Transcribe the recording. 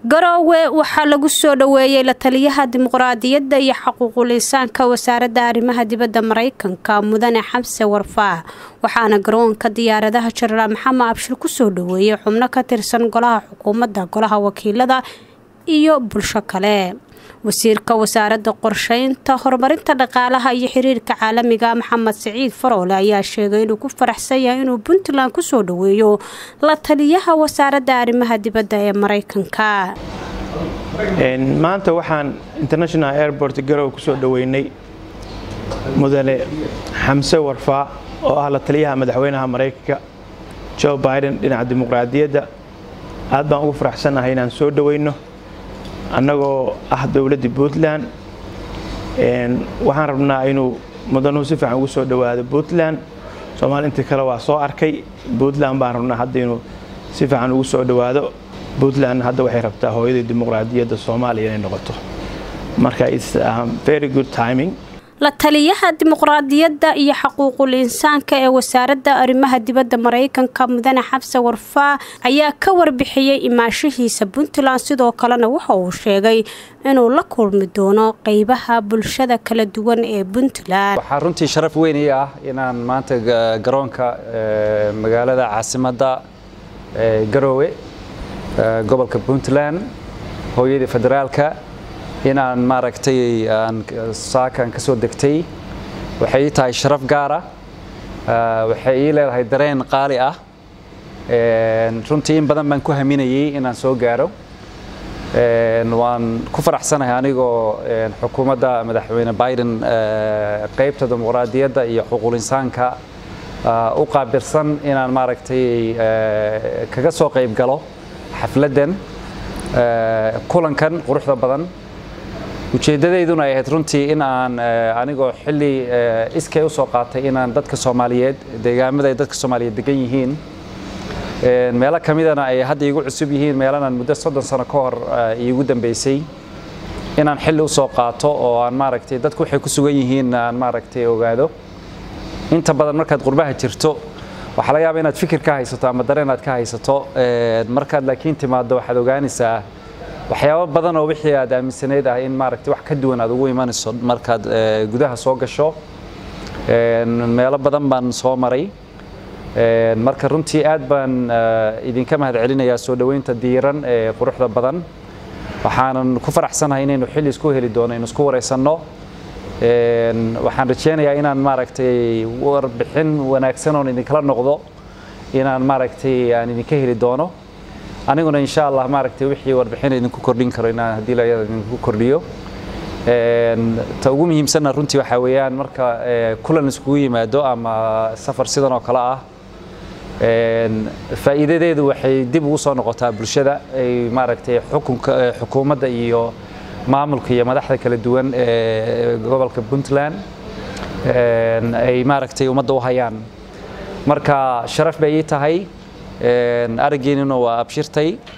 garoowe waxaa lagu soo dhoweeyey la taliyaha dimuqraadiyadda iyo xuquuqul insaanka wasaaradda arrimaha dibadda mareykanka mudane xamse warfaa waxaana garoonka diyaaradaha jenaraal maxamed abshir kusoo dhoweeyey xubno ka tirsan golaha xukuumadda golaha wakiilada iyo bulsho kale wasiirka wasaaradda qorsheynta horumarinta dhaqaalaha iyo xiriirka caalamiga maxamed siciid faroole ayaa sheegay inuu ku faraxsan yahay inuu puntland kusoo dhoweeyo la taliyaha wasaaradda arrimaha dibadda ee mareykanka maanta waxaan international airport garow kusoo dhoweynay mudane xamse warfaa oo ah la taliyaha madaxweynaha mareykanka joe biden dhinaca dimuqraadiyadda aad baan ugu faraxsannahay inaan soo dhoweyno annagoo ah dowladda puntland waxaan rabnaa inuu mudanuhu si fiican ugu soo dhowaado puntland soomaali intii kale waa soo arkay puntland baan rabnaa hadda inuu si fiican ugu soo dhowaado puntland hadda waxay rabtaa hooyadii dimuqraadiyadda soomaaliya inay noqoto marka its very good timing la taliyaha dimuqraadiyadda iyo xuquuqul insaanka ee wasaaradda arrimaha dibadda mareykanka mudane xabse warfaa ayaa ka warbixiyey imaashihiisa puntland sidoo kalena waxa uu sheegay inuu la kulmi doono qeybaha bulshada kala duwan ee puntland waxaa runtii sharaf weyn ii ah inaan maanta garoonka magaalada caasimadda garoowe gobolka puntland hooyadii federaalka inaan maaragtay aan saakan ka soo degtay waxay ii tahay sharaf gaara waxay ii leedahay dareen qaali ah runtii in badan baan ku haminayey inaan soo gaaro waan ku faraxsanahay anigoo xukuumadda madaxweyne biden qaybta dimuqraadiyadda iyo xuquuq insaanka u qaabilsan inaan maaragtay kaga soo qayb galo xafladdan kulankan quruxda badan ujeeddadayduna ay ahayd runtii in aan anigoo xilli iskay u soo qaatay inaan dadka soomaaliyeed deegaamada ay dadka soomaaliyeed degan yihiin meelo ka midana ay hadda iigu cusub yihiin meelanan muddo soddon sano ka hor iigu dambeysay inaan xilli u soo qaato oo aan maaragtay dadku waxay ku sugan yihiin aan maaragtay ogaado inta badan markaad qurbaha jirto waxaa laga yaaba inaad fikir ka haysato ama dareen aad ka haysato markaad laakiin timaado waxaad ogaanaysaa waxyaabo badan oo wixii aad aaminsanayd ah in maaragtay wax ka duwan aad ugu imanayso markaad gudaha soo gasho meelo badan baan soo maray marka runtii aad baan idinka mahad celinayaa soo dhoweynta diiran ee quruxda badan waxaanan ku faraxsanahay inaynu xilli isku heli doono aynu isku waraysanno waxaan rajeynayaa inaan maaragtay warbixin wanaagsan oon idinkala noqdo inaan maaragtay aan idinka heli doono aniguna insha allah maaragtay wixii warbixin idinku kordhin karo inaan haddii layada idinku kordhiyo ta ugu muhiimsanna runtii waxaa weeyaan marka kulan iskugu yimaado ama safar sidan oo kale ah faa'iidadeedu waxay dib ugu soo noqotaa bulshada ay maaragtay xukunka xukuumadda iyo maamulka iyo madaxda kala duwan ee gobolka puntland ay maaragtay ummadda u hayaan marka sharaf bay ii tahay araggeennuna waa abshirtay